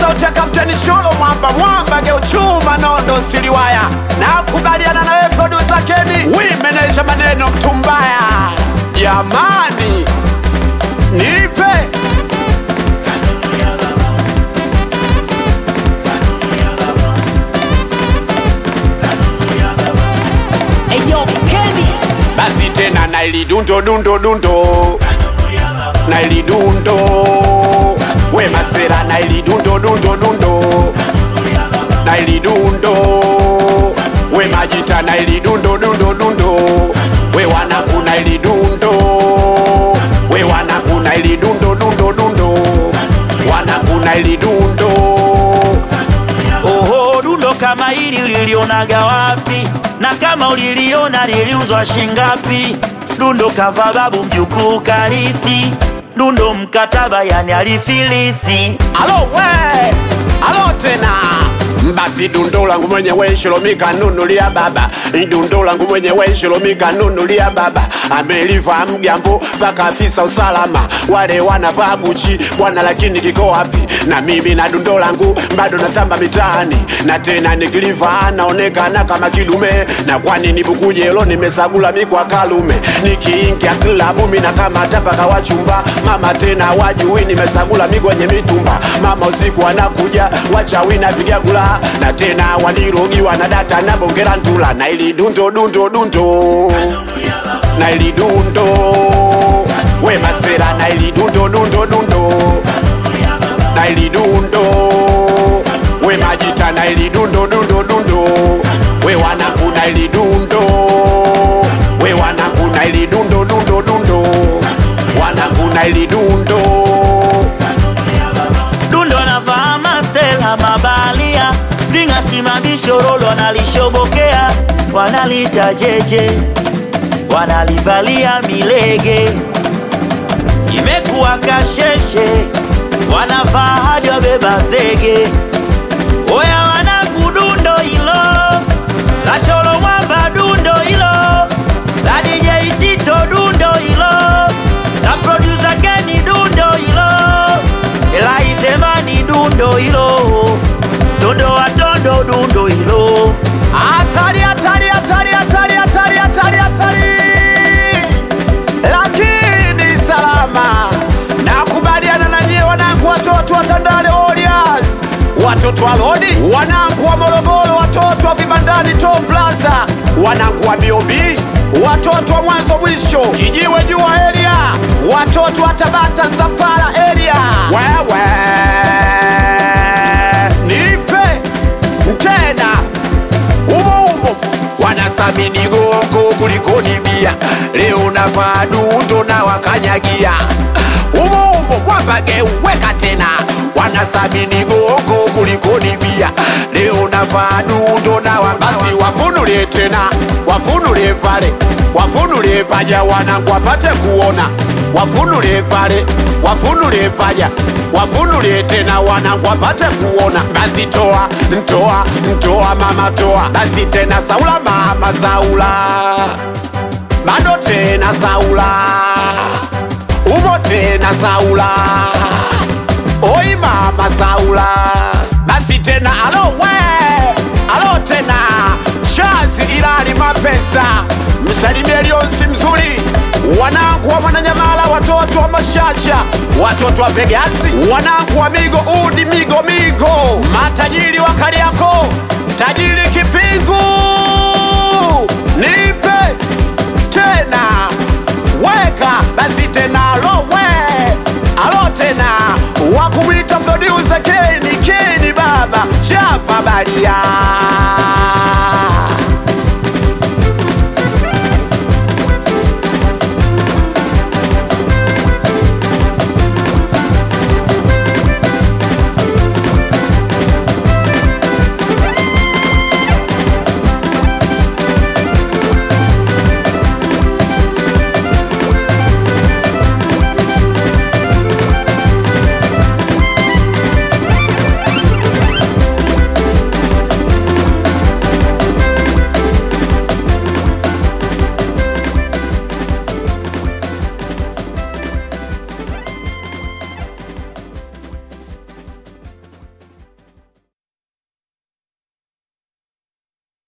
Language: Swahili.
sauti ya kapteni Sholo mwamba mwamba geuchuma nondo siliwaya na kubaliana nawe producer Keni wi meneja maneno mtumbaya jamani nipe Eyo Kenny basi tena naili dundo dundo dundo naili dundo we masera naili dundo dundo dundo naili dundo we majita naili dundo dundo dundo we wanaku naili dundo we wanaku naili dundo dundo dundo wanaku naili dundo Oho, dundo kama hili ulilionaga wapi? Na kama uliliona liliuzwa shingapi? Dundo kava babu mjukuu karithi, dundo mkataba yani alifilisi. alo we alo tena basi dundo langu mwenyewe shilomika nunulia baba dundo langu mwenyewe shilomika nunulia baba ameliva mgambo mpaka afisa usalama wale wanavaa guchi bwana lakini kiko wapi na mimi na dundo langu bado natamba mitaani na tena nikiliva naonekana kama kidume na kwani nibukujelo nimesagula mikwa kalume nikiingia klabu mina kama tapaka wachumba mama tena wajui nimesagula mikwenye mitumba mama usiku anakuja wachawi na vigagula na tena walirogiwa na data na bongera ntula na ili dundo dundo dundo na ili dundo we masera na ili dundo dundo dundo na ili dundo we majita na ili dundo dundo dundo we wanaku na ili dundo we wanaku na ili dundo dundo dundo wanaku na ili dundo Dundo anavaa masela mabalia, vingasimamisho rolo wanalishobokea, wanalita jeje, wanalivalia milege, imekuwa kasheshe, wanavaa hadi wabeba zege. Oya wanaku dundo hilo, la sholo mwamba dundo hilo, la DJ Tito dundo hilo, la producer Kenny dundo hilo, la Izemani dundo hilo, dundo watondo dundo hilo. hatari hatari hatari hatari hatari hatari hatari lakini salama nakubaliana na nyie wanangu watoto wa tandale Warriors watoto wa lodi wanangu wa morogoro watoto wa vibandani top plaza wanangu wa bob watoto wa mwanzo mwisho kijiwe jua area watoto wa tabata zapara area wewe nipe tena umo umo wanasamini gongo kuliko ni bia leo navaa dundo na wakanyagia umo umo wapageuweka tena wanasamini gongo kuliko ni bia leo navaa dundo na wa basi wafunulie tena wafunulie pale wafunulie paja wanangu wapate kuona wafunulie pale wafunulie paja wafunulie tena wanangu wapate kuona basi toa ntoa ntoa mama toa basi tena saula mama saula bado tena saula umo tena saula oi mama saula basi tena alo we alo tena chazi ilali mapesa msalimie lionsi mzuri wanangu wa mwananyamala watoto wa mashasha watoto wa vegasi wanangu wa migo udi migo migo matajiri wa kariako tajiri kipingu nipe tena weka basi tena alowe alo tena wakumwita producer keni keni baba chapa balia